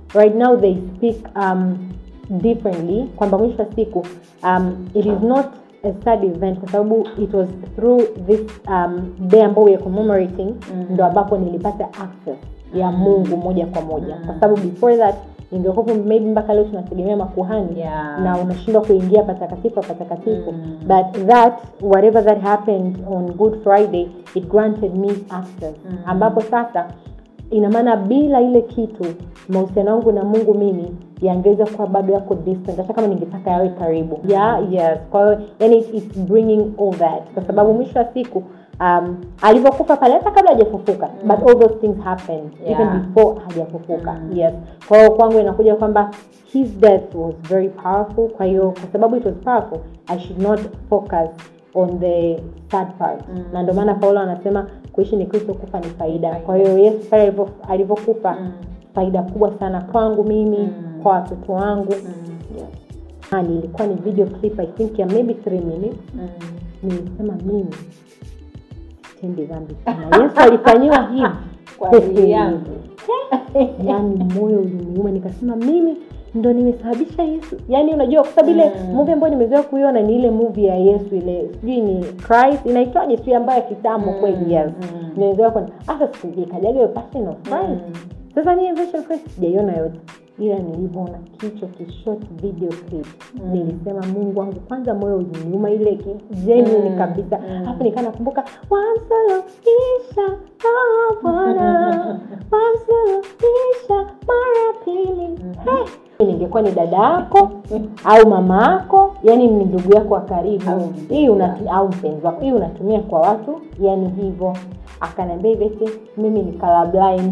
right now they speak um, differently kwamba mwisho wa siku um, it is not a sad event kwa sababu it was through this um, day ambao we are commemorating Mm. ndo ambapo nilipata access ya Mm. mungu moja kwa moja Mm. kwa sababu before that ingekuwa maybe mpaka leo tunategemea makuhani Yeah. na unashindwa kuingia patakatifu patakatifu Mm. but that whatever that happened on good friday it granted me access Mm. ambapo sasa ina maana bila ile kitu mahusiano yangu na mungu mimi yangeweza kuwa bado yako distant hata kama ningetaka yawe karibu yeah, yes kwa hiyo yani it- it's bringing all that kwa sababu mwisho wa siku um, alivyokufa pale hata kabla hajafufuka Mm. but all those things happened Yeah. even before hajafufuka Mm. yes kwa hiyo kwangu inakuja kwamba his death was very powerful kwa hiyo kwa sababu it was powerful i should not focus on the sad part Mm. na ndio maana paulo anasema kuishi ni kristo kufa ni faida kwa hiyo yesu pale alivyo- alivyokufa Mm. faida kubwa sana kwangu mimi Mm. kwa watoto wangu Mm. yes. Na ilikuwa ni video clip i think ya maybe three minutes Mm. nilisema mimi tendi dhambi sana yesu alifanyiwa hivi Kwa ajili yangu. yaani moyo uliniuma nikasema mimi ndo nimesababisha yesu yaani unajua kwa sababu ile Mm. movie ambayo nimezoea kuiona ni ile movie ya yesu ile sijui ni christ inaitwaje sijui ambayo ya kitambo Mm. kweli yes Mm. nimezoea kuona hata sikuikajaga hiyo passion of christ Mm. sasa mimi version of christ sijaiona yote ila nilivyoona kichwa kishort video clip Mm. nilisema mungu wangu kwanza moyo uliniuma ile ki- genuine Mm. kabisa Mm. alafu nikaa nakumbuka wamsulubisha oh bwana wamsulubisha mara pili Hey, ningekuwa ni dada yako au mama yako yani ni ndugu yako wa karibu Au hii unatu- au mpenzi wako hii unatumia kwa watu yani hivyo akaniambia hivi eti mimi ni color blind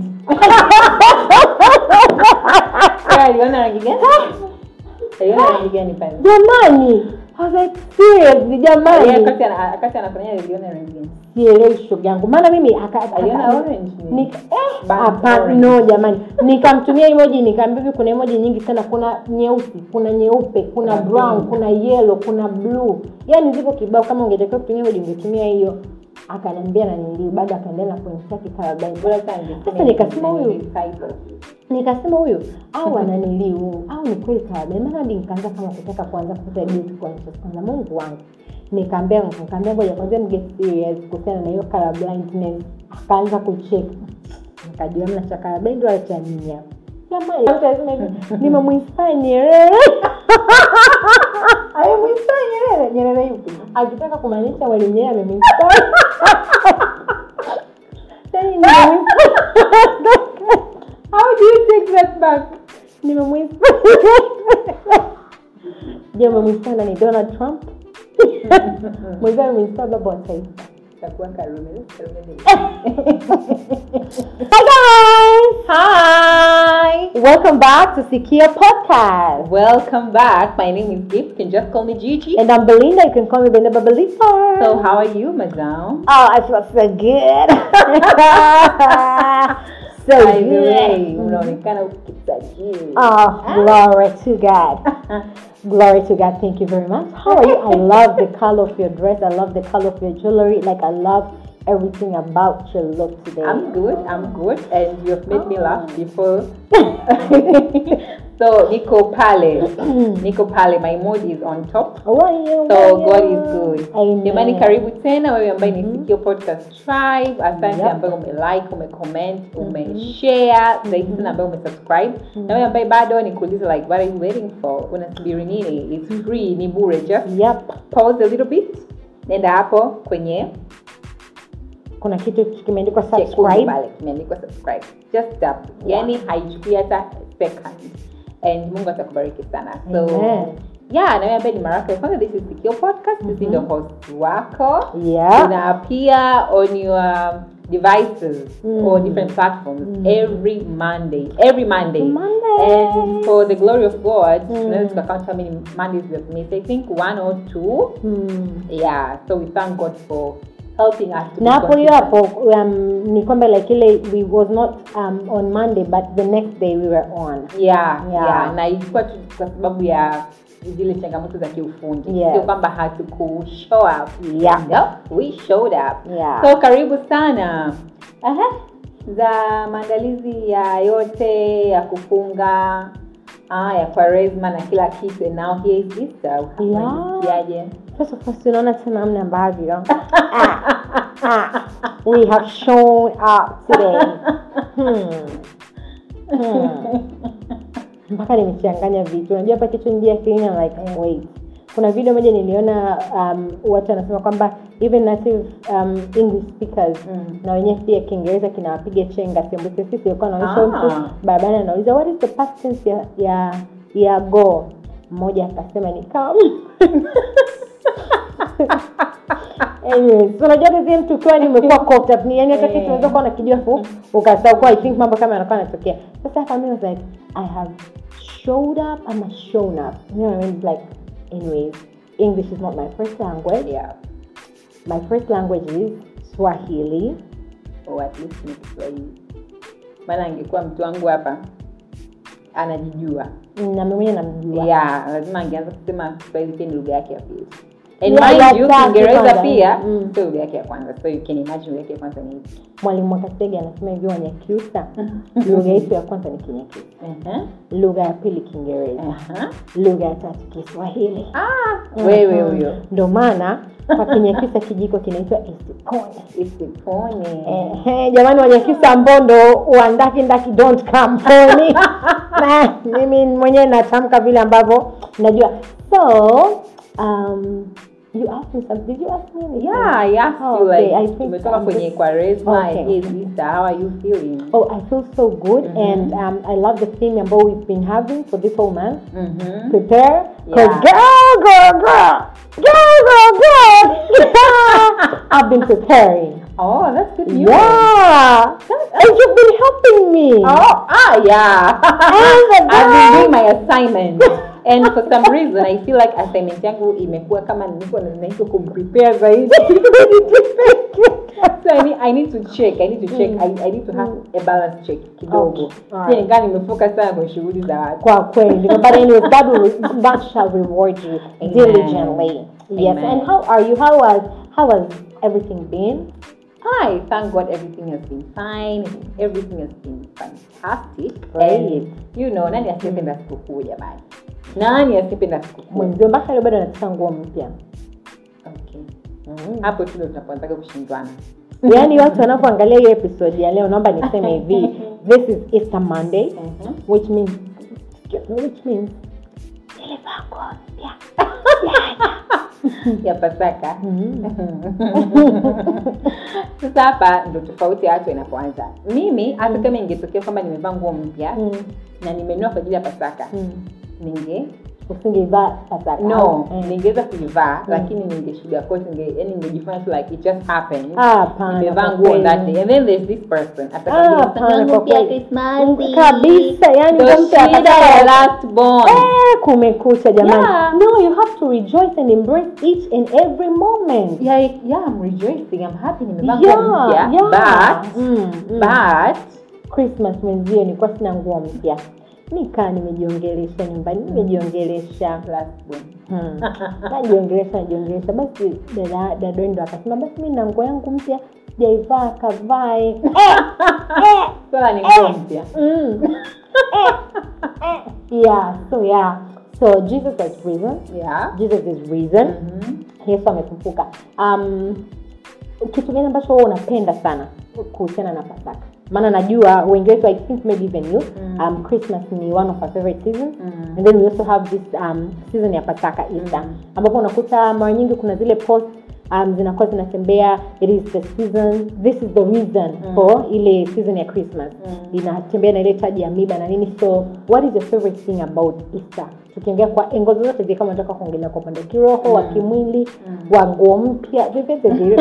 Wewe aliona rangi gani? Aliona rangi gani pale? jamani I was like, seriously Yeye jamani wakati ana- wakati anafanya aliona rangi gani? sielewi shoga yangu maana mimi aka- aka- Aliona orange ni- nika- eh, Burnt hapa- orange. no jamani nikamtumia emoji nikaambia hivi kuna emoji nyingi sana kuna nyeusi kuna nyeupe kuna Kuna brown pink. kuna yellow kuna blue yaani zipo kibao kama ungetakiwa kutumia emoji ungetumia hiyo akaniambia na nili bado akaendelea na pointi yake colorblind. Bora sana ningesema Sasa nikasema ni- huyu ni typo. nikasema huyu au ananiliu au ni kweli colorblind maana hadi nikaanza kama kutaka kuanza kupata guilt conscious kwanza mungu wangu nikaambia nikaambia ngoja kwanza mge serious kuhusiana na hiyo colorblindness akaanza kucheck nikajua mna cha colorblind wala cha nini hapa jamani mtu anasema hivi nimemuinspire Nyerere amemuinspire Nyerere Nyerere yupi akitaka kumaanisha mwalimu Nyerere amemuinspire Yaani nimemuinspire How do you take that back? nimemwinspire je umemwinspire nani donald trump mwenzio amemwinspire baba wa taifa Itakuwa Karume. Karume ni- hi guys Hi. welcome back to Sikia podcast Welcome back. My name is Gift. You can just call me Gigi. and i'm belinda you can call me belinda babalifa So how are you, madam? oh i feel so good so By the way, good unaonekana ukitajiri. oh glory to god Glory to God. Thank you very much. How are you? I love the color of your dress. I love the color of your jewelry. Like, I love everything about your look today. I'm good. I'm good, and you have made me laugh before. so Nico Pale, Nico Pale, my mood is on top. How are you? So How are God you? is good. Amen. Jamani, karibu tena wewe ambaye ni Sikio Podcast Tribe. Asante Yep. ambaye umelike, umecomment, umeshare, zaidi sana ambaye umesubscribe. Na wewe ambaye bado nikuuliza like what are you waiting for? Unasubiri nini? It's free, ni bure. Just Yep. pause a little bit. Nenda hapo kwenye Kuna kitu kimeandikwa chekundu subscribe. pale kimeandikwa subscribe. Just tap. Yani haichukui hata second. And Mungu atakubariki sana. So Amen. yeah, na wewe ambaye ni mara yako ya kwanza, this is Sikio Podcast. Sisi ndio host wako. Yeah. Una appear on your devices Mm. or different platforms Mm. every Monday. Every Monday. Monday. And for the glory of God, Mm. unaweza tukakount how many Mondays we have missed. I think one or two. Hmm. Yeah. So we thank God for helping us to be na hapo hiyo consistent. hapo um, ni kwamba like ile we was not um, on monday but the next day we were on yeah, Yeah. yeah. na ilikuwa tu kwa sababu ya zile changamoto za kiufundi Yes. sio kwamba hatuku show up Yeah. no, we showed up Yeah. so karibu sana Aha. za maandalizi ya yote ya kufunga ah, ya kwaresma na kila kitu and now here is Easter. Yeah. Unajisikiaje? First of all, tunaona tena namna ambavyo ah, ah, we have shown up today. Hmm. Hmm. mpaka nimechanganya vitu unajua hapa kichwa njia akilini I'm like wait kuna video moja niliona um, watu wanasema kwamba even native um, english speakers Mm. na wenyewe pia kiingereza kinawapiga chenga sembuse sisi alikuwa anaonyesha Ah. mtu barabarani anauliza what is the past tense ya ya, ya go mmoja akasema ni come Anyways, so unajua kazi mtu ukiwa ni umekuwa caught up ni yani hata kitu Eh. unaweza kuwa unakijua fu ukasahau kwa I think mambo kama yanakuwa yanatokea sasa hapa mimi was like I have showed up I'm shown up you know what I mean It's like anyways English is not my first language Yeah. my first language is Swahili Or at least ni Kiswahili. Maana angekuwa mtu wangu hapa anajijua. na mimi mwenyewe namjua Yeah, lazima angeanza kusema Kiswahili pia ni lugha yake ya pili. And Yeah, mind ya you, tatu Kiingereza kwanza. pia Mm. sio lugha yake ya kwanza. So you can imagine lugha yake ya kwanza ni ipi. mwalimu Mwakasege anasema hivyo Wanyakyusa lugha yetu ya kwanza ni Kinyakyusa Uh-huh. lugha ya pili Kiingereza Uh-huh. lugha ya tatu Kiswahili Ah, wewe Mhm. huyo. ndo maana kwa Kinyakyusa kijiko kinaitwa isipone Isipone. Ehe, jamani wanyakyusa mbondo wandaki ndaki don't come for me na mimi mwenyewe natamka vile ambavyo najua so um, you asked me something did you ask me anything? Yeah, I asked Oh, you okay, like I think umetoka I'm kwenye just- Kwaresma Okay, and here's okay. Easter. How are you feeling? Oh, I feel so good, Mhm. and um, I love the theme ambao we've been having for this whole month. Mhm. Prepare, cause Yeah. girl, girl, girl, girl, girl, girl, I've been preparing. Oh, that's good news. Yeah, and you've been helping me. Oh, ah, yeah. the I've been girl. doing my assignment. And for some reason, I feel like assignment yangu imekuwa kama niko na nahitaji kumprepare zaidi. so I need, I need to check. I need to check. I, I need to have a balance check kidogo. Okay, alright. Sije nikaa nimefocus sana kwenye shughuli za watu. Kwa kweli, but anyways, God will, God shall reward you Amen. diligently. Yes, Amen. and how are you? How has how has everything been? I thank God everything has been fine. Everything has been fantastic. Great. And, you know, nani asiyependa sikukuu jamani? Nani asiyependa sikukuu? Mwenzio mpaka leo bado anataka nguo mpya. Okay. Hapo tu ndo tunapoanzaga kushindwana. yaani watu wanapoangalia hiyo episode ya leo naomba niseme hivi this is easter monday Mhm. which means which means nilivaa nguo mpya ya Pasaka. Mhm. Sasa hapa ndo tofauti ya watu inapoanza. Mimi hata kama ingetokea kwamba nimevaa nguo mpya Mm, na nimenunua kwa ajili ya Pasaka, mm. ninge usingeivaa pasaka no, Eh. ningeweza kuivaa lakini ninge sugarcoat, ninge yani ningejifanya tu like it just happened. Ah, hapana, nimevaa kwa nguo kweli. that day and then there's this person Ah, atakwambia hapana, kwa kweli. Christmas kabisa yani ndo mtu shida ya akataka last born Eh, kumekucha jamani Yeah. no you have to rejoice and embrace each and every moment yeah, yeah, I'm rejoicing I'm happy nimevaa Yeah, nguo mpya yeah. but Mm, mm. but christmas mwenzio nilikuwa sina nguo mpya nikaa nimejiongelesha nyumbani nimejiongelesha last born hmm. najiongelesha najiongelesha basi dada dadendo akasema basi mi na nguo yangu mpya sijaivaa akavae eh, eh, swala ni nguo mpya mm. eh, eh. yeah so yeah so jesus has risen yeah jesus is risen Mhm. yesu amefufuka um, kitu gani ambacho wewe unapenda sana kuhusiana na pasaka maana najua wengi wetu i think maybe even you Mm. um, christmas ni one of our favorite seasons Mm. and then we also have this um, season ya pasaka easter Mm. ambapo unakuta mara nyingi kuna zile post um, zinakuwa zinatembea it is the season this is the reason Mm. for ile season ya christmas Mm. inatembea na ile taji ya miba na nini so what is your favorite thing about easter tukiongea kwa engo zozote zile kama nataka kuongelea kwa upande wa kiroho wa Mm. kimwili Mm. wa nguo mpya vyovyote vile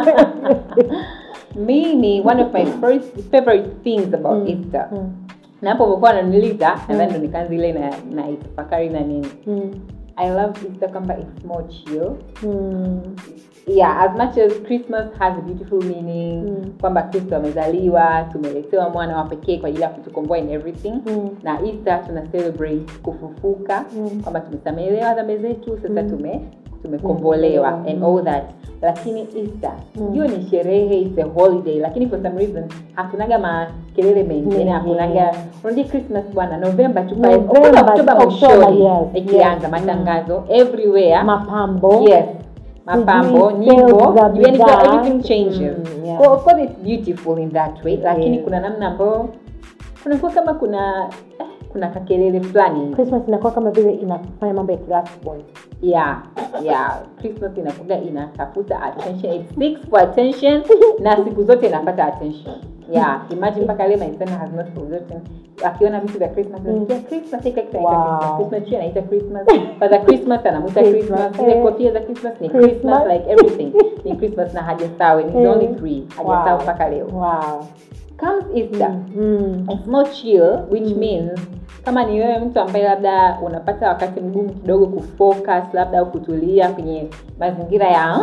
mimi one of my first favorite things about Mm. easter Mm. na hapo pokuwa naniliza nadhani ndo nikaanza ile na na itafakari na nini Mm. i love easter kwamba it's more chill Mm. yeah as much as christmas has a beautiful meaning Mm. kwamba kristo amezaliwa tumeletewa mwana wa pekee kwa ajili ya kutukomboa in everything Mm. na easter tuna celebrate kufufuka Mm. kwamba tumesamehewa dhambi zetu sasa Mm. tume tumekombolewa Mm. and all that lakini easter Mm. ndio ni sherehe it's a holiday lakini for some reason hakunaga makelele mengi yani Mm, hakunaga yeah. unajua christmas bwana november tu November, Oktoba, oktoba October, mwishoni yes, ikianza yes. matangazo everywhere mapambo yes mapambo Sijui nyimbo sales za yani bidhaa. everything changes Mm, yeah. so of course it's beautiful in that way lakini Yes. kuna namna ambayo kunakuwa kama kuna eh, kuna kakelele fulani christmas inakuwa kama vile inafanya mambo ya class point yeah yeah christmas inakuga inatafuta attention it seeks for attention na siku zote inapata attention yeah imagine mpaka leo my son has not forgotten akiona vitu vya christmas Mm. anasikia christmas hii keki anaita Wow. christmas christmas tree anaita christmas father christmas anamuita Christmas, christmas zile eh. kofia za christmas ni Christmas. christmas like everything ni christmas na hajasahau and he's Eh. only three hajasahau Wow. mpaka leo wow comes easter mm. it's more chill which Mm. means kama ni wewe mtu ambaye labda unapata wakati mgumu kidogo kufocus labda au kutulia kwenye mazingira ya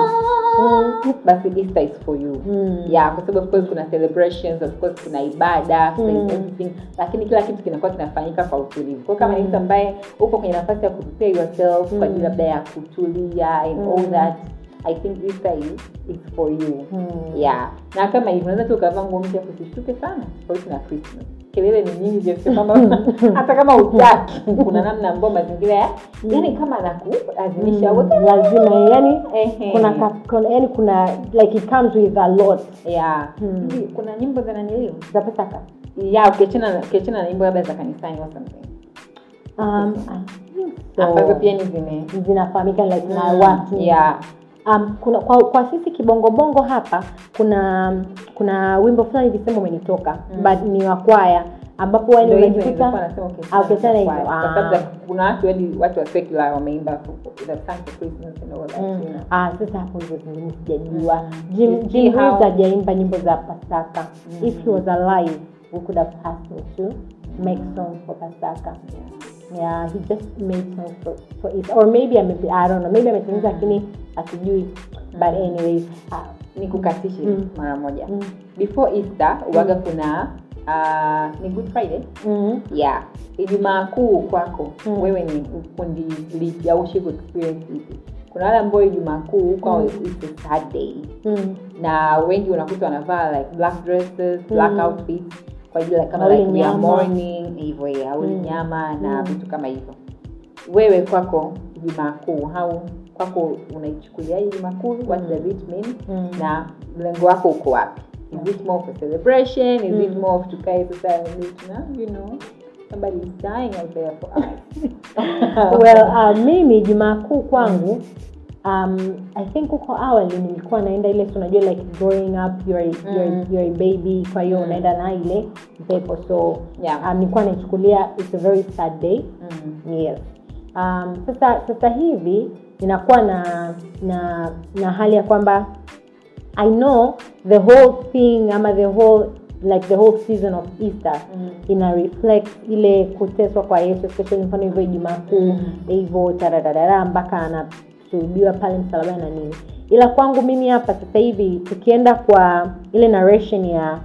Mm. basi easter is for you Mm. yeah kwa sababu of course kuna celebrations of course kuna ibada kuna Mm. everything lakini kila kitu kinakuwa kinafanyika kwa utulivu kwa kama ni Mm. mtu ambaye upo kwenye nafasi ya kuprepare yourself kwa ajili Mm. labda ya kutulia and all Mm. that i think easter is, is for you Mm. yeah na kama hivyo unaweza tu ukavaa nguo mpya kusishtuke sana tofauti na christmas kelele ni nyingi kiasi kwamba hata kama utaki kuna namna ambayo mazingira ya yani kama anakuazimisha Mm. wote lazima yani Ehe. kuna, ka- kuna yani kuna like it comes with a lot yeah Mm. hivi kuna nyimbo za naniliu za pasaka ya ukiachana ukiachana na nyimbo labda za kanisani or something um, I think so. ambazo pia ni zime zinafahamika like na Mm, watu yeah um, kuna kwa, kwa sisi kibongobongo hapa kuna kuna wimbo fulani visema umenitoka Mm. but ni wa kwaya ambapo yani Ndio hivyo nilikuwa unajikuta nasema ukiachana Ah, ukiachana na hivyo, kwaya. ah. Kwa sababu za- kuna watu hadi watu wa secular wameimba the song for Christmas and all that Mm. you know. Ah, sasa hapo ndio zingine sijajua Mm. Jim, You see Jim how- Reeves hajaimba nyimbo za pasaka Mm. if he was alive we could have asked him to make songs for pasaka yeah he just made songs for, for it or maybe ame, I don't know maybe ametengeneza Mm. lakini asijui but anyways ah, ni kukatishe Mm. mara moja mm, before easter uwaga kuna uh, ni good friday mm, yeah ijumaa kuu kwako Mm. wewe ni kundi lipi au ushi experience ipi kuna wale ambao ijumaa kuu kwao Mm. it's a sad day mm. na wengi unakuta wanavaa like black dresses black Mm. outfits kwa ajili like, kama Au like we are nyama. mourning hivyo ya au Mm. nyama na Mm. vitu kama hivyo wewe kwako ijumaa kuu au kwako unaichukuliaje ijumaa kuu what Mm. does it mean Mm. na mlengo wako uko wapi is it more for celebration is it Mm. more of tukae sasa and you you know somebody is dying out there for us well uh, mimi jumaa kuu kwangu um, i think huko awali nilikuwa naenda ile si unajua like growing up you're, you're, Mm. you're a baby kwa hiyo Mm. unaenda na ile mpepo so Yeah. um, nilikuwa naichukulia it's a very sad day Mm. yes um, sasa sasa hivi ninakuwa na na na hali ya kwamba i know the whole thing ama the whole like the whole season of easter Mm. ina reflect ile kuteswa kwa yesu especially mfano hivyo ijumaa kuu Mm. hivyo taradadara mpaka anasulubiwa pale msalabani na nini ila kwangu mimi hapa sasa hivi tukienda kwa ile narration ya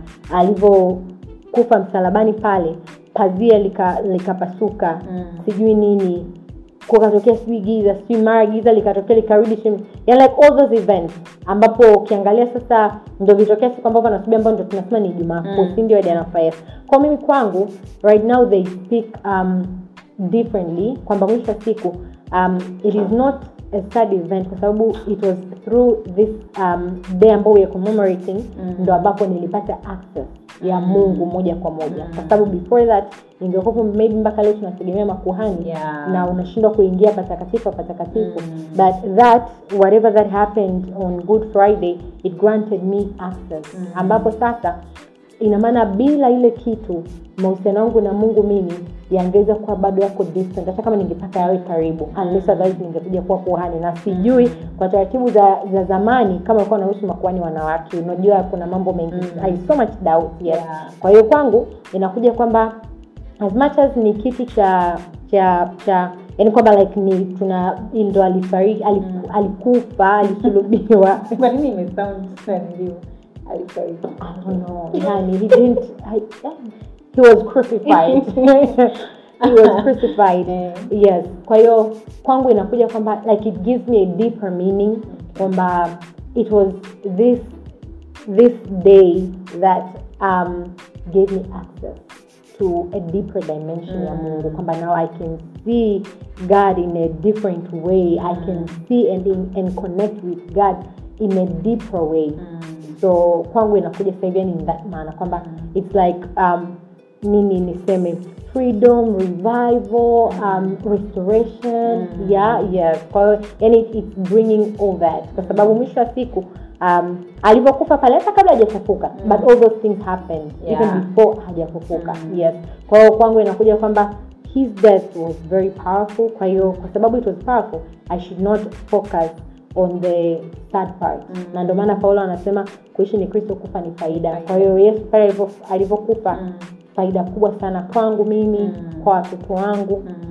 alivyokufa msalabani pale pazia likapasuka lika likapasuka, Mm. sijui nini kukatokea sijui giza sijui mara giza likatokea likarudi chini yani like all those events ambapo ukiangalia sasa ndo vitokea siku ambapo nasubia ambao ndo tunasema ni jumaa kuu Mm. si ndio identifiers kwa mimi kwangu right now they speak um, differently kwamba mwisho wa siku um, it is not a sad event kwa sababu it was through this um, day ambao we are commemorating Mm. ndo ambapo nilipata access ya Mm. mungu moja kwa moja Mm. kwa sababu before that ingekuwapo maybe mpaka leo tunategemea makuhani Yeah. na unashindwa kuingia patakatifu patakatifu Mm. but that whatever that happened on good friday it granted me access Mm. ambapo sasa ina maana bila ile kitu mahusiano yangu na mungu mimi yangeweza kuwa bado yako distant hata kama ningetaka yawe karibu unless otherwise ningekuja kuwa kuhani na sijui kwa taratibu za, za zamani kama ulikuwa nahusu makuhani wanawake unajua kuna mambo mengi Mm. I so much doubt yes. Yeah. kwa hiyo kwangu inakuja kwamba as much as ni kitu cha cha cha yani kwamba like ni tuna ndo alifariki aliku, Mm. alikufa alisulubiwa kwa nini imesound ndio alifariki I don't know yani he didn't I, he was crucified he was crucified Eh. yes kwa hiyo kwangu inakuja kwamba like it gives me a deeper meaning kwamba it was this this day that um, gave me access to a deeper dimension ya Mm. mungu kwamba now i can see god in a different way i can see and, in, and connect with god in a deeper way Mm. so kwangu inakuja sasa hivi yani in that maana kwamba it's like um, nini niseme freedom revival um, restoration Mm. yeah yes kwa hiyo yani it- it's bringing all that kwa sababu mwisho wa siku um, alivyokufa pale hata kabla hajafufuka Mm. but all those things happened Yeah. even before hajafufuka Mm. yes kwa hiyo kwangu inakuja kwamba his death was very powerful kwa hiyo kwa sababu it was powerful i should not focus on the sad part Mm. na ndio maana paulo anasema kuishi ni kristo kufa ni faida Faida. kwa hiyo yesu pale alivyo- alivyokufa Mm. faida kubwa sana kwangu mimi Mm. kwa watoto wangu Mm.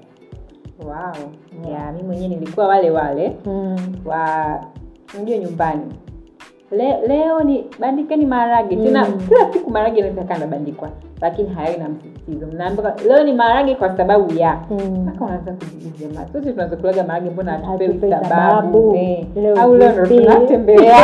wow yeah, mi mwenyewe nilikuwa wale wale mm. wa unajua nyumbani Le, leo ni bandikeni maharage tena Mm. kila siku maharage inaweza kaa nabandikwa lakini hayawi na msisitizo mnaambiwa leo ni maharage kwa sababu ya Mm. mpaka unaanza kujiuliza jamaa sote tunaweza kulaga maharage mbona hatupewi Hatupewi sababu sababu. eh. Leo au leo ndo vipi? tunatembea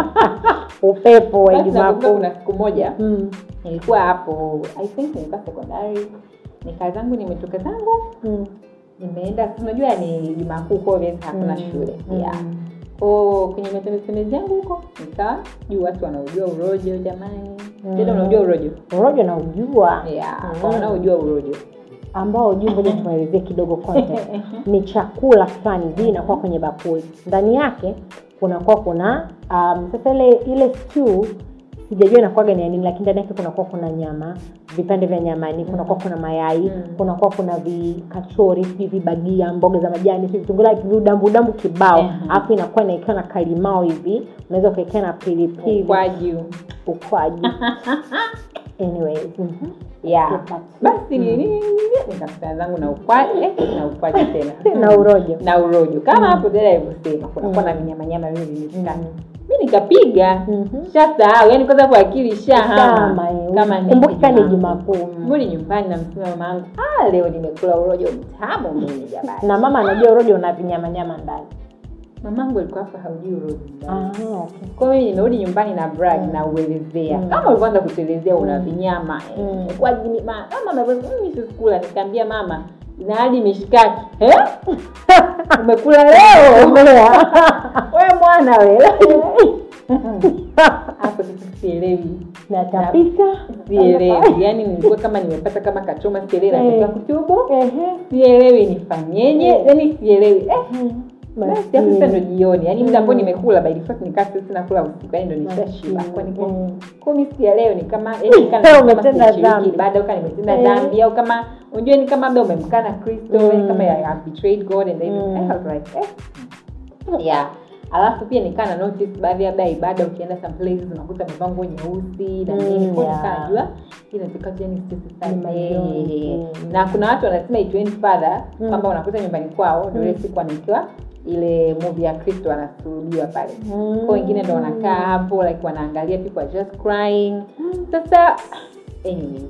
upepo wa Basi nakumbuka Jumapili. kuna siku moja Mm. nilikuwa hapo i think nilikuwa sekondari nikaa zangu nimetoka zangu Mm. nimeenda unajua ni jumaa kuu kwa obvious hakuna Mm. shule Mm. yeah ko kwenye matembezi yangu huko nikawa juu watu wanaojua urojo jamani Mm. tena unaojua urojo urojo na ujua yeah Mm. kwa wanaojua urojo ambao juu ngoja tuwaelezee kidogo content ni chakula fulani hivi inakuwa kwenye bakuli ndani yake kunakuwa kuna um, sasa ile ile stew sijajua inakuwaga ni ya nini lakini ndani yake kunakuwa kuna nyama vipande vya nyamani kunakuwa kuna mayai Mm. kunakuwa kuna vikachori sijui vibagia mboga za majani sijui vitunguu like vidambudambu kibao Mhm. alafu inakuwa inaekewa na kalimao hivi unaweza ukaekea na pilipili ukwaju ukwaju anyways mhm. yeah Get that. basi nini nikakutana zangu na ukwaju eh, na ukwaju tena na urojo na urojo kama hapo dada alivyosema kunakuwa na Mm. vinyamanyama vile vimeshikana Mm. mi nikapiga Mhm. shasahau yani kwanza hapo akili shahama Kama, eh, kama ni kumbuka ni Jumaa Jumakuu. Kuu. Mbuni nyumbani namsema mama yangu ah, leo nimekula urojo mtamu mimi jamani na mama anajua urojo una vinyamanyama ndani mamangu alikuwa hapa haujui urojo Ah, okay. kwa hiyo mimi nimerudi nyumbani na brag Mm. na uelezea Mm. kama ulivyoanza kutuelezea una Mm. vinyama eh, Mm. kwa jini- ma- mama amesema, mimi sisikula nikaambia mama na hadi mishikaki eh? umekula leo we mwana we hapo sasa sielewi natapika sielewi yaani nilikuwa kama nimepata kama kachoma sielewi Eh. nataka kutubu Ehe. sielewi nifanyeje Eh. yaani sielewi eh, basi Maskini. hapo sasa ndo jioni yaani muda ambao Mm. nimekula by default nikaa sasa sina kula usiku yaani ndo nishashiba Maskini. kwa niko Mm. kwa mimi siku ya leo ni kama yaani ni kama kama Umetenda sijashiriki dhambi. ibada au kama nimetenda Eh. dhambi au kama unajua ni kama labda umemkana Kristo Mm. yaani kama I have betrayed God and then Mm. I was like eh yeah alafu pia nikaa na notice baadhi ya labda ibada ukienda some places unakuta amevaa nguo nyeusi na Mm, nini kwa yeah. nikaa najua inataka tu yani sisi Ni majonzi. sasa na kuna watu wanasema it went further Mm. kwamba unakuta nyumbani kwao ndio ile Mm. siku anaekewa ile movie ya Kristo anasulubiwa pale Mm. kwa wengine ndo wanakaa hapo like wanaangalia people are just crying sasa anyway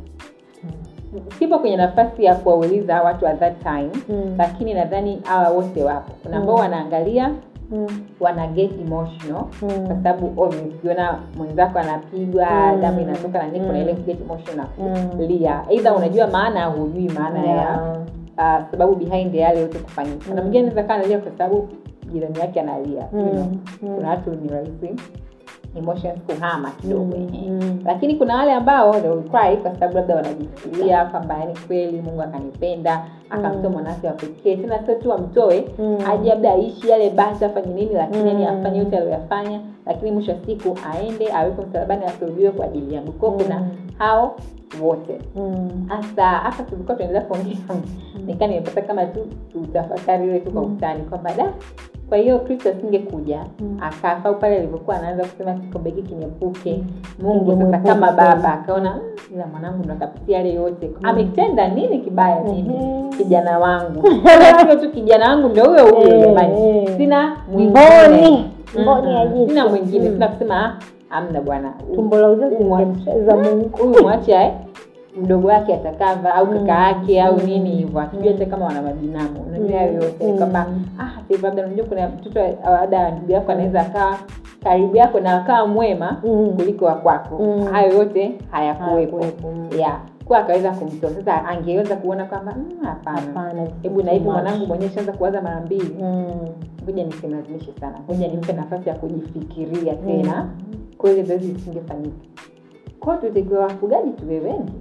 sipo kwenye nafasi ya kuwauliza watu at that time Mm. lakini nadhani hawa wote wapo kuna ambao Mm. wanaangalia Mm. wana get emotional Mm. kwa sababu obvious ukiona mwenzako anapigwa Mm. damu inatoka na nini kuna Mm. ile get emotional Mm. kulia either unajua maana au hujui maana ya Yeah. uh, sababu behind yale yote kufanyika kuna Mm. mwingine anaweza kaa analia kwa sababu jirani yake analia you know. Mm. Mm. kuna watu ni rahisi emotions kuhama kidogo Mm. eh. Mm. lakini kuna wale ambao they will cry kwa sababu labda wanajifikiria kwamba yani kweli mungu akanipenda akamtoa Mm. mwanake wa pekee tena sio tu amtoe Mm. aje labda aishi yale basi afanye nini lakini yani Mm. afanye yote aliyoyafanya lakini mwisho wa siku aende awekwe msalabani asulubiwe kwa ajili yangu kwao kuna Mm. hao wote Mm. hasa hapa tulikuwa tunaendelea kuongea nikaa nimepata kama tu tutafakari ile tu kwa Mm. utani kwamba da kwa hiyo kristo asingekuja Mm. akafa au pale alivyokuwa anaanza kusema kikombe hiki kiniepuke Mm. mungu sasa Kingemwepuka kama kweli. baba akaona "Mm, ila mwanangu ndo akapitia yale yote ametenda nini kibaya mimi Mhm. kijana wangu sio tu kijana wangu ndo huyo huyo Eh, jamani eh. sina Mboni. mwingine Mboni ya Mhm. jicho. sina mwingine Mm. sina kusema "Ah, amna bwana tumbo la uzazi Umwa- lingemcheza mungu huyu mwache ae mdogo wake atakava au kaka yake au Mm. nini hivyo hatujui hata kama wana mabinamu unajua hayo yote Mm. kwamba ah sasa hivi labda unajua kuna mtoto labda ndugu yako anaweza akawa karibu yako na akawa mwema Mm. kuliko wa kwako Mm. hayo yote hayakuwepo Hayakuwepo, mm. yeah kwa akaweza kumtoa sasa angeweza kuona kwamba "Mm, hapana Hapana, hebu na hivi too much. mwanangu mwenyewe shaanza kuwaza mara mbili Mm. ngoja nisimlazimishe sana ngoja nimpe nafasi ya kujifikiria tena kwa hiyo zoezi lisingefanyika kwao tutakiwa wafugaji tuwe wengi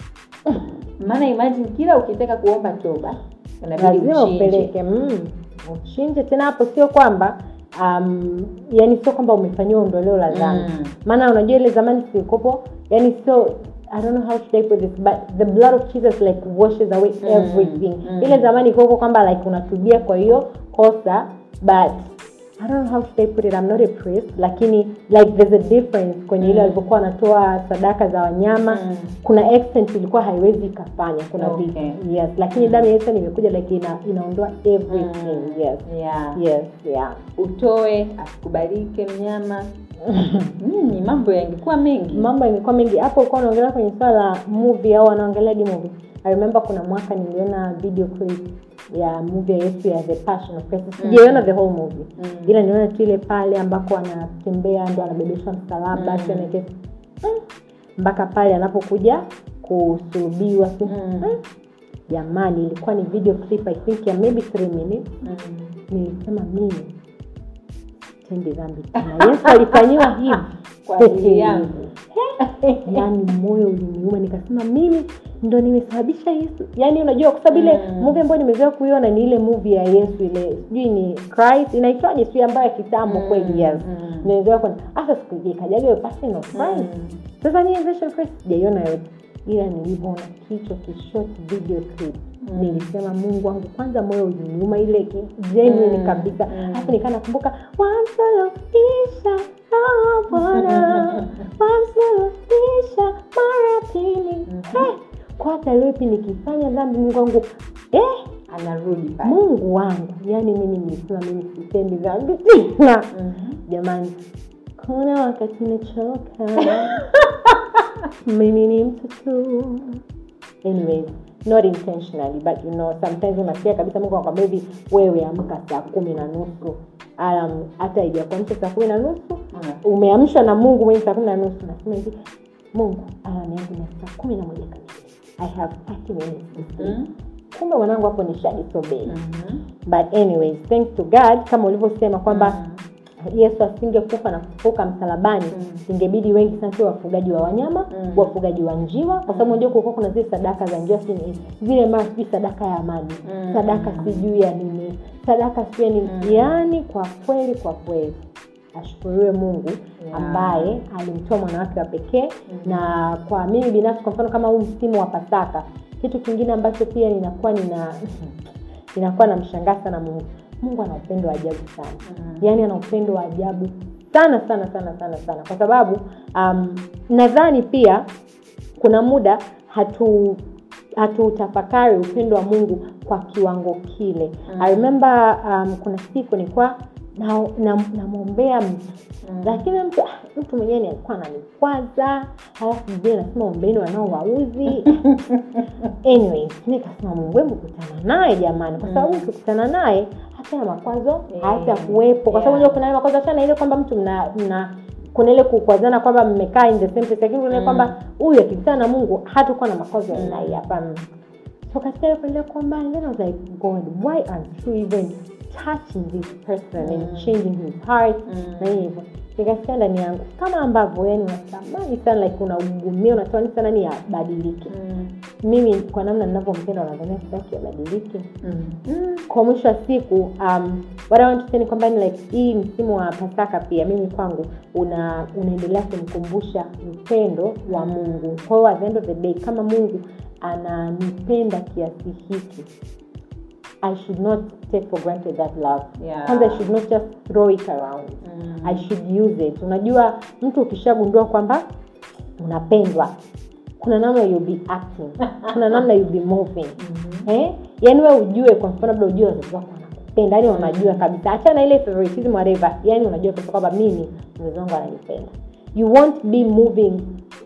maana imagine kila ukitaka kuomba toba unabidi lazima uchinje upeleke mm. uchinje tena hapo sio kwamba um, yani sio kwamba umefanyiwa ondoleo la dhambi Mm. maana unajua ile zamani silikopo yani sio I don't know how should I put this but the blood of Jesus like washes away Mm, everything mm. ile zamani iko kwamba like unatubia kwa hiyo kosa but I don't know how should I put it I'm not a priest lakini like there's a difference kwenye ile Mm. walivyokuwa wanatoa sadaka za wanyama Mm. kuna extent ilikuwa haiwezi ikafanya kuna Okay. vitu yes lakini damu ya Yesu imekuja like ina, inaondoa everything Mm. yes yeah. yes yeah utoe asikubalike mnyama mm, mambo yangekuwa mengi mambo yamekuwa mengi hapo ulikuwa unaongelea kwenye swala la movie au wanaongelea di movie i remember kuna mwaka niliona video clip ya movie ya yesu ya the passion of christ sijaiona the whole movie Mm. ila niliona tu ile pale ambako anatembea ndo anabebeshwa msalaba Mm. sio neke- mm. mpaka pale anapokuja kusulubiwa si- Mm. mm. jamani ilikuwa ni video clip i think ya maybe three minutes Mm. nilisema mimi tendi dhambi tena yesu alifanyiwa hivi kwa ajili yangu yaani moyo uliniuma nikasema mimi ndo nimesababisha yesu yaani unajua kwa sababu ile Mm. movie ambayo nimezoea kuiona ni ile movie ya yesu ile sijui ni christ inaitwaje sijui ambayo ya kitambo Mm, kweli yes mm. nimezoea kuona hasa siku ikajaga hiyo passion of christ Mm. sasa ni version of christ sijaiona yote ila nilivyoona kichwa kishort video clip Mm. nilisema mungu wangu kwanza moyo uliniuma ile ki- genuine Mm, kabisa mm. halafu nikaa nakumbuka wamsulubisha oh bwana wamsulubisha mara pili Mhm. Eh, kwa hata leo hivi nikifanya dhambi mungu wangu eh, anarudi pale mungu wangu yaani mimi nilisema mimi sitendi dhambi tena Mhm. jamani kuna wakati nachoka mimi ni mtu tu anyways not intentionally but you know sometimes unasikia kabisa mungu anakwambia hivi wewe amka saa kumi na nusu alam hata haijakuamsha saa kumi na nusu Mm. umeamshwa na mungu mwenye saa kumi na nusu nasema hivi mungu alam yangu ni saa kumi na moja kamili i have 30 minutes to sleep Mhm. kumbe mwanangu hapo ni shadisobei Mhm. but anyways thanks to god kama ulivyosema kwamba Mhm. yesu asingekufa na kufufuka msalabani Mm. ingebidi wengi sana tuwe wafugaji wa wanyama Mm. wafugaji wa njiwa kwa sababu unajua kulikuwa kuna zile sadaka za njiwa si ni- zile mara sijui sadaka ya maji Mm. sadaka sijui ya nini sadaka sijui ya nini Mm. yaani kwa kweli kwa kweli ashukuriwe mungu Yeah. ambaye alimtoa mwana wake wa pekee Mm. na kwa mimi binafsi kwa mfano kama huu msimu wa pasaka kitu kingine ambacho pia ninakuwa nina ninakuwa namshangaa sana mungu mungu ana upendo wa ajabu sana Mhm. yaani ana upendo wa ajabu sana sana sana sana sana kwa sababu um, nadhani pia kuna muda hatu hatutafakari upendo wa mungu kwa kiwango kile Mm. i remember um, kuna siku nilikuwa namwombea na, namwombea mtu Mm. lakini mtu ah, mtu mwenyewe ni alikuwa ananikwaza halafu mjie nasema ombeni wanaowauzi anyway nikasema mungu hebu kutana naye jamani kwa sababu Mm. ukikutana naye hata ya makwazo Yeah. hata kuwepo kwa sababu Yeah. unajua kuna ile makwazo achana ile kwamba mtu mna, mna kuna ile kukwazana kwamba mmekaa in the same place lakini kuna ile Mm. kwamba huyu akikutana na mungu hatakuwa na makwazo ya aina Mm. hii hapana so katika ile kuendelea kuomba and then I was like God why aren't you even touching this person and Mm. changing his heart Mm. na hivyo nikasikia ndani yangu kama ambavyo yani unatamani sana like unaugumia unatamani sana ni abadilike Mm. mimi kwa namna ninavyompenda unadhania sitaki abadilike Mm. mm. kwa mwisho wa siku um, what I want to say ni kwamba ni like hii msimu wa pasaka pia mimi kwangu una unaendelea kunikumbusha upendo wa Mm. mungu kwa hiyo at the end of the day kama mungu ananipenda kiasi hiki i should not take for granted that love Yeah. kwanza i should not just throw it around Mm. i should use it unajua mtu ukishagundua kwamba unapendwa kuna namna you'll be acting kuna namna you'll be moving Mhm. eh? yaani we ujue kwa mfano labda ujue wazazi wako wanakupenda yani wanajua kabisa achana ile favoritism whatever yani unajua kabisa kwamba mimi mzazi wangu ananipenda you won't be moving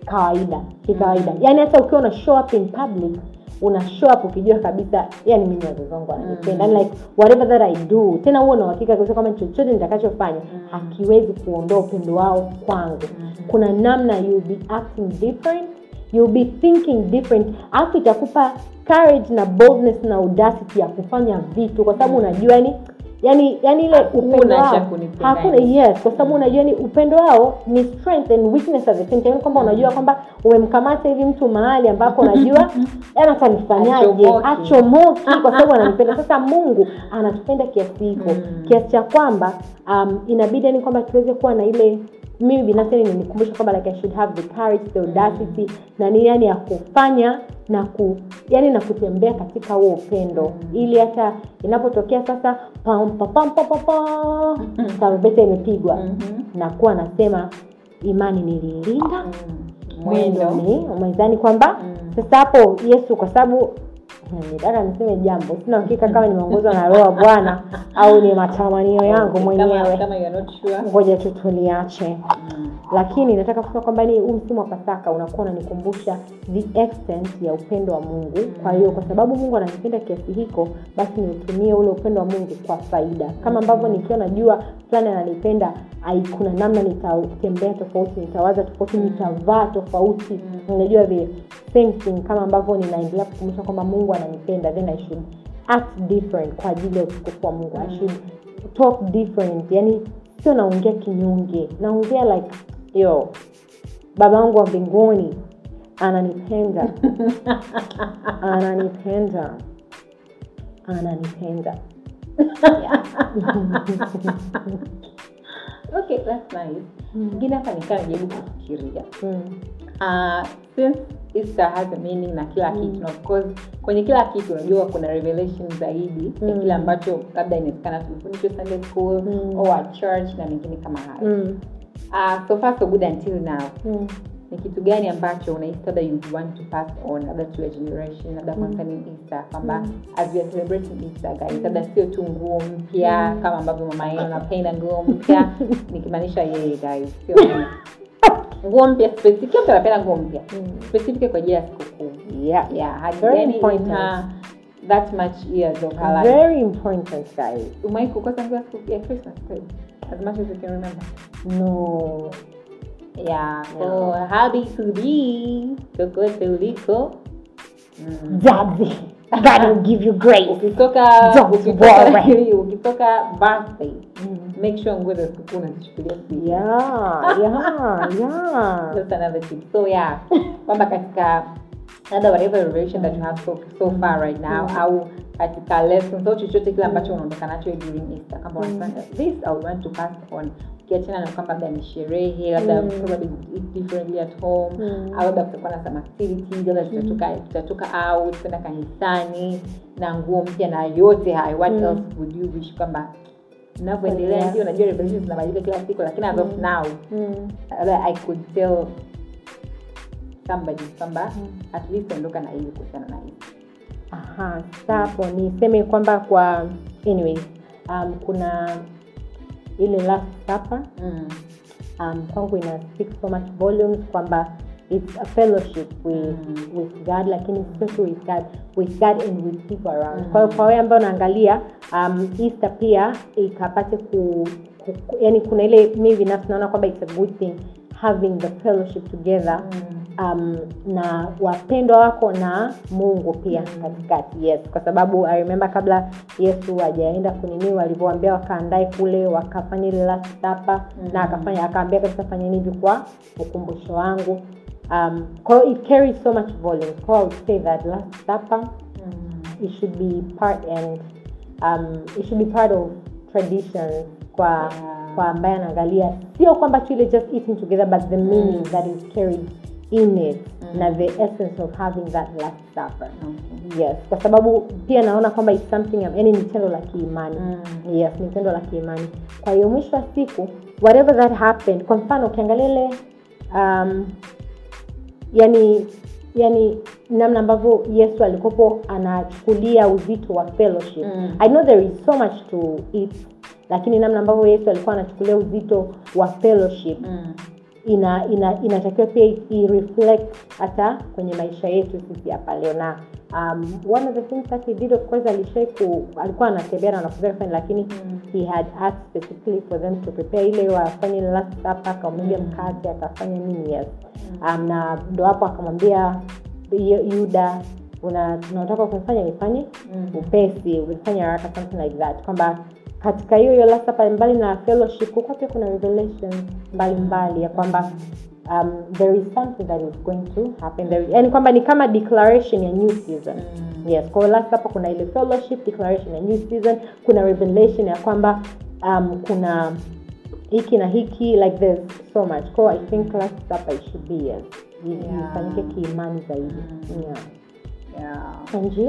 kawaida kikawaida Mm. yaani hata ukiwa una show up in public una show up ukijua kabisa yani mimi wazazi wangu wananipenda Mm. mm. like whatever that i do tena huo na uhakika kabisa kwamba chochote nitakachofanya Mm. hakiwezi kuondoa upendo wao kwangu Mhm. kuna namna you'll be acting different you'll be thinking different alafu itakupa courage na boldness na audacity ya kufanya vitu kwa sababu Mm. unajua yani yani yani ile Hakuna upendo cha wao kunipenda hakuna yani. yes kwa sababu unajua ni upendo wao ni strength and weakness at the same time Yani kwamba unajua kwamba umemkamata hivi mtu mahali ambapo unajua yani atanifanyaje Achomoki. achomoki kwa sababu ananipenda sasa mungu anatupenda kiasi hiko Mm. kiasi cha kwamba um, inabidi yani kwamba tuweze kuwa na ile mimi binafsi yani nikumbusha kwamba like I should have the courage the audacity na ni yani ya kufanya na ku yani na kutembea katika huo upendo Mm. ili hata inapotokea sasa pam pam pam pam pam pam Mm. tarumbeta imepigwa Mhm. nakuwa nasema imani niliilinda Mm. mwendo mwendo ni umezani kwamba Mm. sasa hapo yesu kwa sababu hmm, nitaka niseme jambo sina hakika kama nimeongozwa na roho ya bwana au ni matamanio yangu Kama- mwenyewe kama you are not sure ngoja tu tuliache Mm. lakini nataka kusema kwamba ni huu msimu wa pasaka unakuwa unanikumbusha the extent ya upendo wa mungu kwa hiyo kwa sababu mungu ananipenda kiasi hiko basi niutumie ule upendo wa mungu kwa faida kama ambavyo nikiwa najua fulani ananipenda ai kuna namna nitatembea tofauti nitawaza tofauti nitavaa tofauti unajua the same thing kama ambavyo ninaendelea kukumbusha kwamba mungu ananipenda then i should act different kwa ajili ya utukufu wa mungu i should talk different yani sio naongea kinyonge naongea like yo baba wangu wa mbinguni ananipenda ananipenda ananipenda okay that's nice ingine hapa nikaa najaribu kufikiria Mm. uh, since easter has a meaning na kila kitu na of course kwenye kila kitu unajua kuna revelation zaidi ya Mm. kile ambacho labda inawezekana tulifundishwa sunday school Mm. or at church na mengine kama hayo Mm. uh, so far so good until now Mm. ni kitu gani ambacho unahisi labda you want to pass on labda to your generation labda Mm. concerning easter kwamba Mm. as we are celebrating easter guys labda sio tu nguo mpya Mm. kama ambavyo mama yenu anapenda nguo mpya nikimaanisha yeye guys sio mimi. nguo mpya specific kila mtu anapenda nguo mpya Mm. specific kwa ajili ya sikukuu Yeah. yeah hadi Very yani important. in her that much years of her life Very important, guys. umewahi kukosa nguo ya siku- ya christmas kweli as much as you can remember No. yeah so happy to be kokote uliko mm. Daddy, God will give you grace. ukitoka Don't ukitoka worry. ukitoka birthday Mm. make sure nguo za sikukuu unazichukulia siku Yeah, yeah, yeah. That's another tip. So yeah, kwamba katika labda whatever revelation that you have so, so far right now Mm. au katika lessons au chochote kile ambacho unaondoka nacho during Easter kama unasema this I would want to pass on ukiachana na kwamba labda ni sherehe labda Mm. probably eat differently at home Mm. au labda kutakuwa na some activities labda tutatoka tutatoka out kwenda kanisani na nguo mpya na yote hayo what Mm. else would you wish kwamba mnavyoendelea Yeah. ndio najua revelations zinabadilika kila siku lakini as of Mm. now Mm. labda i could tell somebody kwamba Mm. at least ondoka na hili kuhusiana na hili Aha, sasa hapo niseme kwamba kwa anyway, um, kuna ile last supper mm. um, kwangu ina speak so much volumes kwamba it's a fellowship with, Mm. with god lakini sio tu with god with god and with people around Mm. kwa hiyo kwa wewe ambayo unaangalia um, easter pia ikapate ku, ku, ku yani kuna ile mi binafsi naona kwamba it's a good thing having the fellowship together Mm. um, na wapendwa wako na mungu pia katikati yes kwa sababu i remember kabla yesu hajaenda kuniniwa alivyoambia wakaandae kule wakafanya ile last supper Mm. na akafanya akaambia kabisa fanyeni hivi kwa ukumbusho wangu um, kwa hiyo it carries so much volume kwa hiyo I would say that last supper Mm. it should be part and um, it should be part of traditions kwa Yeah. kwa ambaye anaangalia sio kwamba tu ile just eating together but the meaning Mm. that is carried in it Mm. na the essence of having that last supper Okay. yes kwa sababu pia naona kwamba it's something yani ni tendo la kiimani Mm. yes ni tendo la kiimani kwa hiyo mwisho wa siku whatever that happened kwa mfano ukiangalia ile um, yani yani namna ambavyo yesu alikopo anachukulia uzito wa fellowship Mm. i know there is so much to it lakini namna ambavyo yesu alikuwa anachukulia uzito wa fellowship Mm. ina ina inatakiwa pia i- i reflect hata kwenye maisha yetu sisi hapa leo na um, one of the things that he did of course alishai ku alikuwa anatembea na wanafunzi wake fulani, lakini Mm. he had asked specifically for them to prepare ile wafanye last supper akamwambia Mm. mkate akafanya nini yes um, na ndo hapo akamwambia Yu- yuda una unataka kufanya nifanye Mm. upesi ulifanya haraka something like that kwamba katika hiyo hiyo last supper mbali na fellowship huko pia kuna revelation mbalimbali ya kwamba um, there is something that is going to happen there yani kwamba ni kama declaration ya new season Mm. yes kwa hiyo last supper kuna ile fellowship declaration ya new season kuna revelation ya kwamba um, kuna hiki na hiki like there's so much kwa hiyo i think last supper it should be yes I- Yeah. ifanyike kiimani zaidi Mm. yeah. Yeah. and Jill?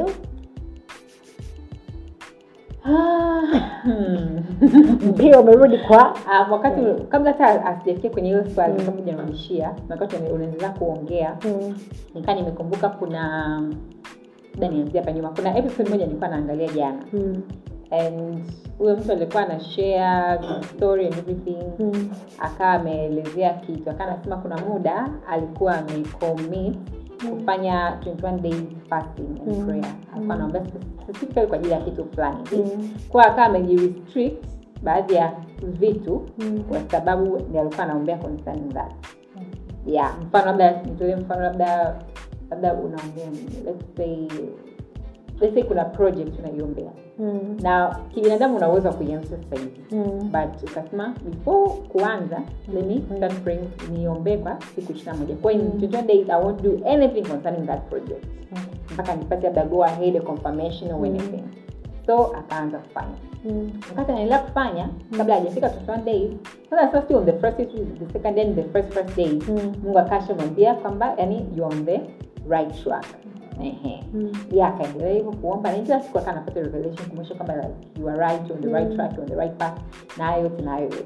Hmm. pia umerudi kwa Um, wakati kabla hata asijafikia kwenye hilo swali Mm. kabla hujanirudishia na wakati una- unaendelea kuongea mm. nikaa nimekumbuka kuna da nianzia hapa nyuma kuna episode moja nilikuwa naangalia jana Mm. and huyo mtu alikuwa ana share the story and everything Mm. akawa ameelezea kitu akawa anasema kuna muda alikuwa amecommit kufanya 21 days fasting and Mm. prayer alikuwa Mm. anaomba specifically kwa ajili ya kitu fulani Mm. kwa akawa amejirestrict baadhi ya vitu Mm. kwa sababu ndio alikuwa anaombea concerning that yeah mfano labda nitolee mfano labda labda unaombea nini let's say let's say kuna project unaiombea Mm. na kibinadamu una uwezo wa kuianza sasa hivi Mm. but ukasema before kuanza let me start praying niombee kwa siku ishiri na moja kwa hiyo in 21 days i won't do anything concerning that project mpaka nipate labda go ahead a confirmation or Mm. anything so akaanza kufanya Mm. wakati anaendelea kufanya kabla hajafika 21 days sasa sasa sio on the first day, the second day the first first day Mm. mungu akashamwambia kwamba yani you are on the right track Ehe. Mm. ya akaendelea hivyo kuomba na kila siku akawa anapata revelation kumwonyesha kwamba like, you are right on the right Mm. track you're on the right path na hayo yote na hayo yote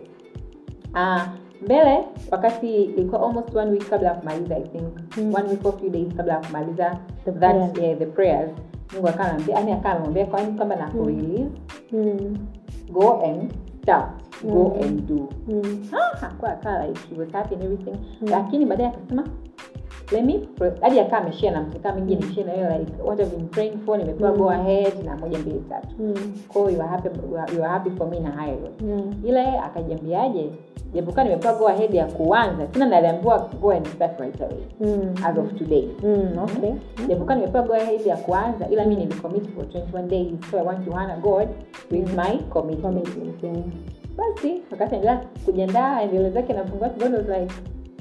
Ah, mbele wakati ilikuwa almost one week kabla ya kumaliza i think Mm. one week or few days kabla ya kumaliza The that prayers. yeah, the prayers mungu akawa anambia yani akawa anamwambia kwani kwamba na kurelease Mm. go and start go Mm. and do Mm. ah, hakuwa akawa like he was happy and everything Mm. lakini baadaye akasema let me pro- hadi akaa ameshare na mtu kama mwingine share na yeye like what I've been praying for nimepewa Mm. go ahead na moja mbili tatu Mm. kwa hiyo you are happy you are, you are happy for me na hayo yote Mm. ile akajiambiaje japokuwa nimepewa go ahead ya kuanza tena naliambiwa go and start right away Mm. as of today Mm. Okay. japokuwa nimepewa go ahead ya kuanza ila mi nilicommit for 21 days so i want to honor god with Mm. my commitment Commitment, yeah. basi wakati endelea kujiandaa endeleo zake na mfungo wake god was like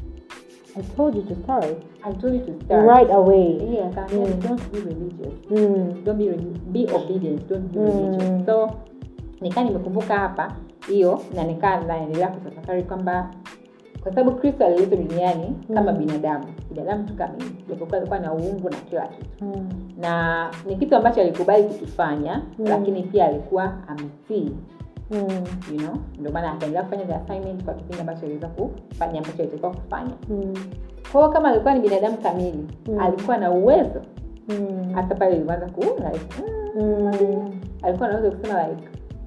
I told you to start i told you to start right away. yeah akaambia Mm. don't be religious Mm. don't be, relig- be obedient don't be Mm. religious so nikaa nimekumbuka hapa hiyo na nikaa naendelea kutafakari kwamba kwa sababu kristo aliletwa duniani kama Mm. binadamu binadamu tu kamili japokuwa alikuwa na uungu na kila kitu Mm. na ni kitu ambacho alikubali kukifanya Mm. lakini pia alikuwa ametii Mm. you know ndio maana akaendelea kufanya the assignment kwa kipindi ambacho aliweza kufanya ambacho alitakiwa kufanya Mm. kwa hiyo kama alikuwa ni binadamu kamili Mm. alikuwa na uwezo Mm. hata pale ilianza ku like, mm, Mm. alikuwa anaweza kusema like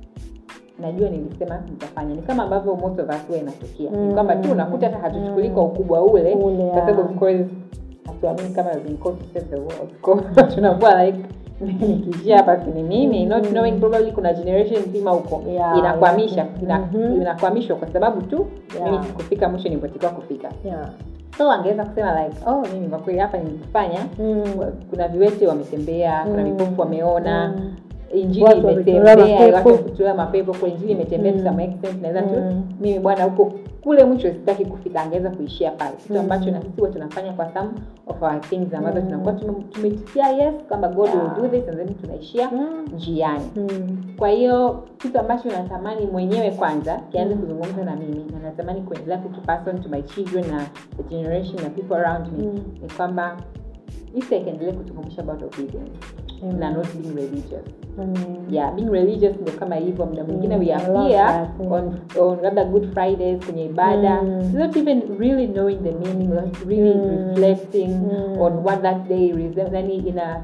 najua nilisema nitafanya ni kama ambavyo most of us huwa inatokea Mm. ni kwamba tu unakuta hata hatuchukulii kwa Mm. ukubwa ule Ule, kwa sababu yeah. of course hatuamini kama we've been called to save the world Kwa hiyo tunakuwa like nikiishia hapa si ni mimi not Mm. knowing probably kuna generation nzima huko Yeah, inakwamisha yeah. ina, Mhm. inakwamishwa kwa sababu tu Yeah. mimi sikufika mwisho nilipotakiwa kufika Yeah. so angeweza kusema like oh mimi kwa kweli hapa nilikufanya Mm. kuna viwete wametembea kuna Mm. vipofu wameona Mm. injili Watu wametolewa imetembea mapepo. watu wametolewa mapepo kwa injili imetembea Mm. to some extent naweza tu Mm. mimi bwana huko kule mwisho sitaki kufika angeweza kuishia pale kitu Mm. ambacho na sisi huwa tunafanya kwa some of our things ambazo Mm. tunakuwa tume- tumetikia yes kwamba god Yeah. will do this and then tunaishia Mm. njiani Mm. kwa hiyo kitu ambacho natamani mwenyewe kwanza kianze Mm. kuzungumza na mimi na natamani kuendelea kukipass on to my children na the generation na people around me Mm. ni kwamba isi ikaendelee kutukumbusha about obedience Amen. na not being religious Amen. yeah being religious ndio kama hivyo muda mwingine Mm, we I are love here that, yeah. on, on labda good fridays kwenye ibada Mm. not even really knowing the meaning not really Mm. reflecting Mm. on what that day resembles yani ina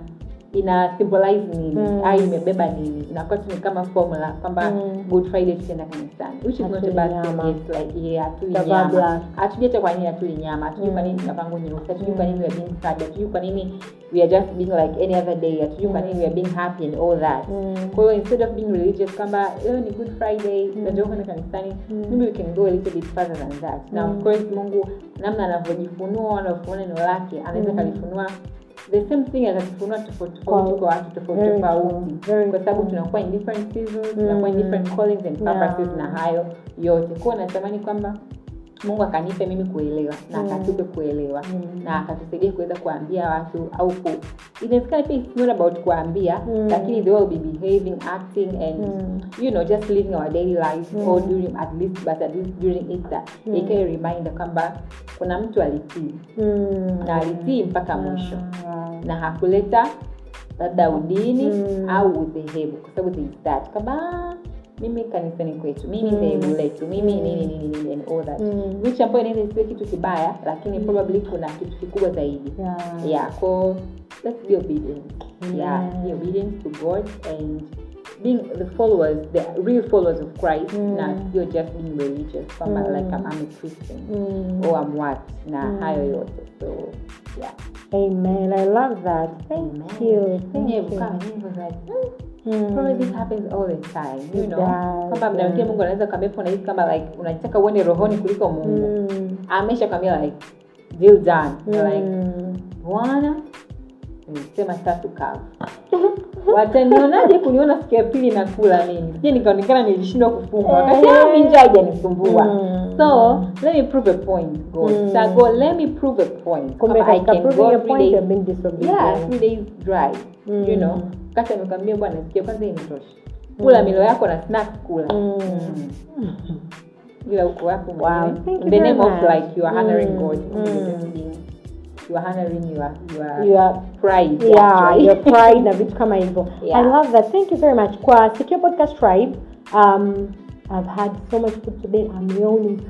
ina symbolize nini Mm. au imebeba nini inakuwa tu ni kama formula kwamba Mm. good friday tukienda kanisani which is not a Hatuli bad nyama. thing it's like yeah hatuli Tutavaa nyama black. hatujui hata kwa nini hatuli nyama hatujui kwa Mm. nini tunavaa nguo nyeusi hatujui Mm. kwa nini we are being sad hatujui kwa nini we are just being like any other day hatujui kwa nini we are being happy and all that Mm. kwa hiyo instead of being religious kwamba leo ni good friday tunajua kwenda kanisani Mm. maybe we can go a little bit further than that na Mm. of course mungu namna anavyojifunua anavyofunua neno lake anaweza Mm. kalifunua the same thing atakifunua tofauti Kwa- tofauti kwa watu tofauti very tofauti true, very kwa sababu true. tunakuwa in different seasons tunakuwa in Mm. different callings and purposes Yeah. na hayo yote kwao natamani kwamba mungu akanipe mimi kuelewa na Mm. akatupe kuelewa Mm. na akatusaidia kuweza kuambia watu au ku inawezekana pia it's not about kuambia Mm. lakini the way we'll be behaving acting and Mm. you know just living our daily life Mm. or during at least but at least during Easter Mm. ikae reminder kwamba kuna mtu alitii Mm. na alitii mpaka mwisho Ah. na hakuleta labda udini Mm. au udhehebu kwa sababu there is that kwamba "Ah, mimi kanisani kwetu mimi Mm. dhehebu letu mimi Mm. nini nini nini and all that Mm. which ambayo inaweza isiwe kitu kibaya lakini probably kuna kitu kikubwa zaidi Yeah. yeah so let's be obedient yeah Yeah. be obedient to god and being the followers the real followers of christ Mm. na sio just being religious kwamba Mm. like I'm, I'm a christian Mm. or I'm what na Mm. hayo yote so yeah Amen. I love that. Thank you. Thank Mwenyewe you. kukaa mwenyewe was like "Hmm, Mm. probably this happens all the time you It know does, kwamba mda mwingine yeah. mungu anaweza kwambia hapo unahisi kama like unataka uende rohoni kuliko mungu Mm. amesha kwambia like deal done You're like Mm. bwana nilisema tatu kavu watanionaje kuniona siku ya pili na kula mimi sije nikaonekana nilishindwa kufunga wakati Eh. ah, mi njaa haijanisumbua Mm. so let me prove a point god Mm. so go let me prove a point Kumbe Kama I katika can proving go your three point days you're being disobedient. yeah three days dry Mm. you know kati amekwambia bwana sikia kwanza hii imetosha kula milo yako na snack kula Mm. Mm. ila uko wako Wow, mwenyewe. thank you in the very name of much. like you are honoring Mm. god Mm. You're just being- you are honoring your your You are pride yeah actually. your pride na vitu kama hivyo Yeah. i love that thank you very much kwa secure podcast tribe um i've had so much food today i'm yawning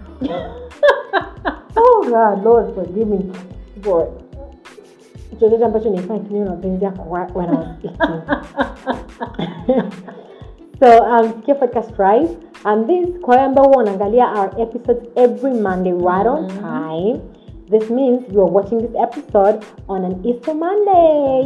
oh god lord forgive me for chochote ambacho nilifanya kinyume na mapenzi yako wa- when i was eating so um secure podcast tribe and this kwa wale ambao huwa wanaangalia our episodes every monday right on Mhm. time this means you are watching this episode on an easter monday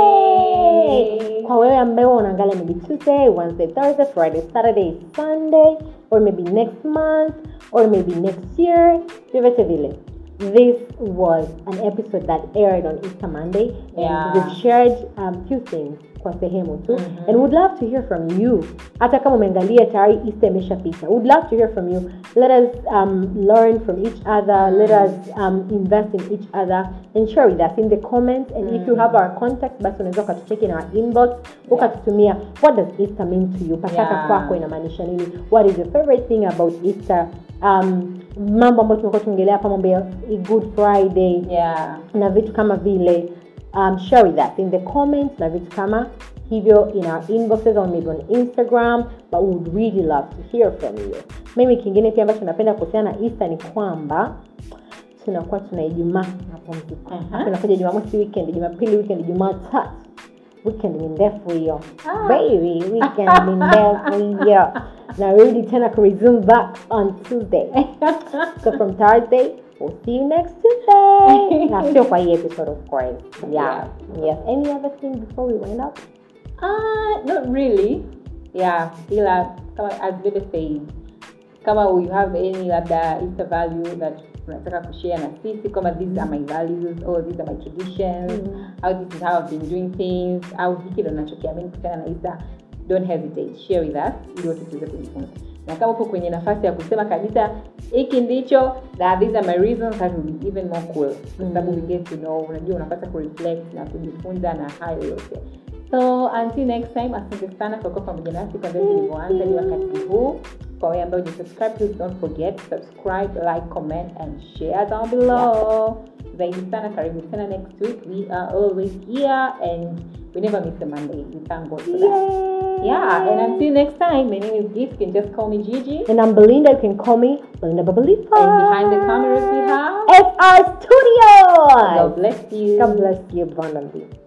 Monday. Yay! kwa wewe ambaye unaangalia maybe tuesday wednesday thursday friday saturday sunday or maybe next month or maybe next year vyovyote vile this was an episode that aired on easter monday and Yeah. we've shared um, few things kwa sehemu tu Mhm. and would love to hear from you hata kama umeangalia tayari easter imeshapita would love to hear from you let us um, learn from each other let us um, invest in each other and share with us in the comments and if you have our contact basi unaweza ukatucheki in our inbox ukatutumia what does easter mean to you pasaka Yeah. kwako inamaanisha nini what is your favorite thing about easter um, mambo ambayo tumekuwa tuongelea hapa mambo ya good friday yeah na vitu kama vile um, share with us in the comments na vitu kama hivyo in our inboxes or maybe on instagram but we would really love to hear from you mimi kingine pia ambacho napenda kuhusiana na easter ni kwamba tunakuwa tuna ijumaa mapumziko Aha. Alafu inakuja jumamosi weekend jumapili weekend jumatatu weekend ni ndefu hiyo Ah. baby weekend ni ndefu hiyo narudi tena kuresume back on tuesday so from thursday we'll see you next tuesday na sio kwa hii episode of course yeah yes any other thing before we wind up Uh, not really. Yeah, ila kama as Bebe said, kama you have any labda Easter value that unataka kushare na sisi kama these are my values or these are my traditions Mm. how this is how I've been doing things au hiki ndo nachokiamini kuhusiana na Easter don't hesitate share with us ili wote tuweze kujifunza na kama upo kwenye nafasi ya kusema kabisa hiki ndicho na these are my reasons that will be even more cool kwa sababu we get to know unajua unapata kureflect na kujifunza na hayo yote so until next time asante sana kwa kuwa pamoja nasi kwanzia tulivyoanza hadi wakati huu kwa wale ambao subscribe please don't forget subscribe like comment and share down below zaidi sana karibu tena next week we are always here and we never miss a monday we thank god for that Yay! yeah and until next time my name is gift you can just call me gigi and i'm belinda you can call me belinda babalifa and behind the cameras we have fr studios god bless you god bless you abundantly